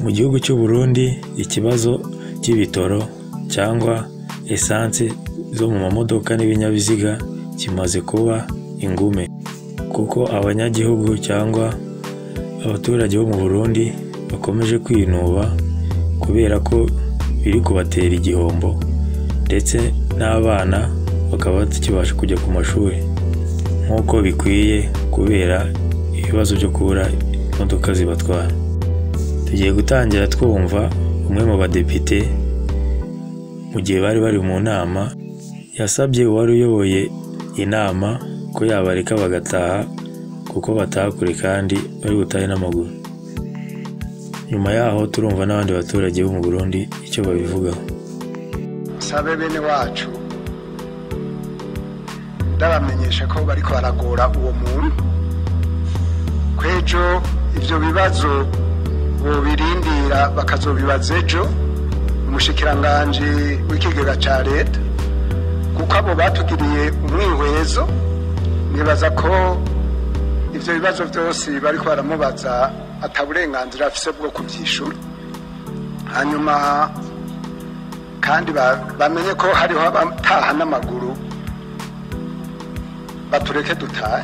mu gihugu cy'u Burundi ikibazo cy'ibitoro cyangwa esanse zo mu mamodoka n'ibinyabiziga kimaze kuba ingume kuko abanyagihugu cyangwa abaturage bo mu Burundi bakomeje kwinuba kubera ko biri kubatera igihombo ndetse n'abana bakaba batakibasha kujya ku mashuri nk'uko bikwiye kubera ibibazo byo kubura imodoka zibatwara tugiye gutangira twumva umwe mu badepite mu gihe bari bari mu nama yasabye uwari uyoboye inama ko yabareka bagataha kuko bataha kure kandi bari butahe n'amaguru nyuma yaho turumva n'abandi baturage bo mu Burundi icyo babivugaho sabe bene wacu ndabamenyesha ko bariko baragora uwo muntu kwejo ivyo bibazo bobirindira bakazobibaza ejo umushikiranganji w'ikigega ca leta kuko abo batugiriye umwihwezo nibaza ko ivyo bibazo vyose bariko baramubaza ata burenganzira afise bwo kuvyishura hanyuma kandi ba- bamenye ko hariho abataha n'amaguru batureke dutahe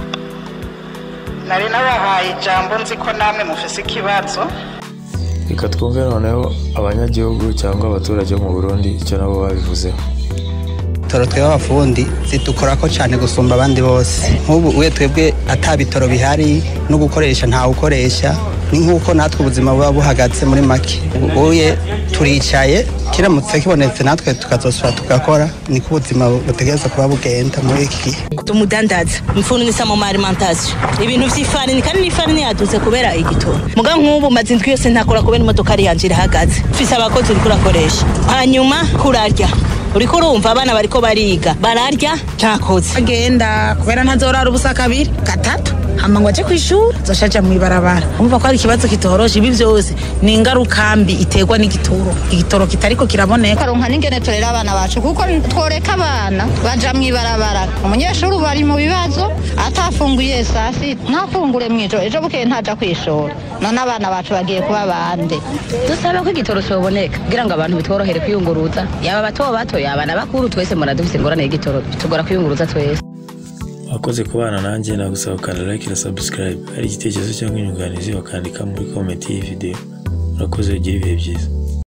nari nabahaye ijambo nzi ko namwe mufise ikibazo reka twumve noneho abanyagihugu cyangwa abaturage bo mu Burundi icyo nabo babivuzeho bitoro twebwe abafundi zidukorako cyane gusumba abandi bose nk'ubu uye twebwe ata bitoro bihari no gukoresha ntawe ukoresha ni nk'uko natwe ubuzima buba buhagaze muri make uye turicaye kiramutse kibonetse natwe tukazosura tugakora niko ubuzima butegereza kuba bugenda muri iki gihe tumudandaza mfunisa mu alimentation ibintu vy'ifarini kandi n'ifarini yaduze kubera igitoro muga nk'ubu maze indwi yose ntakora kubera imodoka ari yanje irahagaze mfise abakozi uriko urakoresha hanyuma kurarya uriko urumva abana bariko bariga bararya ntakoze agenda kubera ntazorara ubusa kabiri gatatu hama ngo aje kwishura zoshaja mw'ibarabara umva ko ari ikibazo kitoroshe ibi vyose ni ingaruka mbi iterwa n'igitoro igitoro kitariko kiraboneka karonka n'ingene turera abana bacu kuko tworeka abana baja mw'ibarabara umunyeshuri ubu ari mu bibazo atafunguye saa sita ntafungure mw'ijoro ejo bukeye ntaja kwishora none abana bacu bagiye kuba bande dusaba ko igitoro cyoboneka kugira ngo abantu bitworohere kwiyunguruza yaba bato bato yaba n'abakuru twese mura dufite ingorane y'igitoro bitugora kwiyunguruza twese wakoze kubana nanjye nagusaba ukanda like na subscribe hari igitekerezo cyangwa inyunganizi bakandika muri comment y'iyi video urakoze ugire ibihe byiza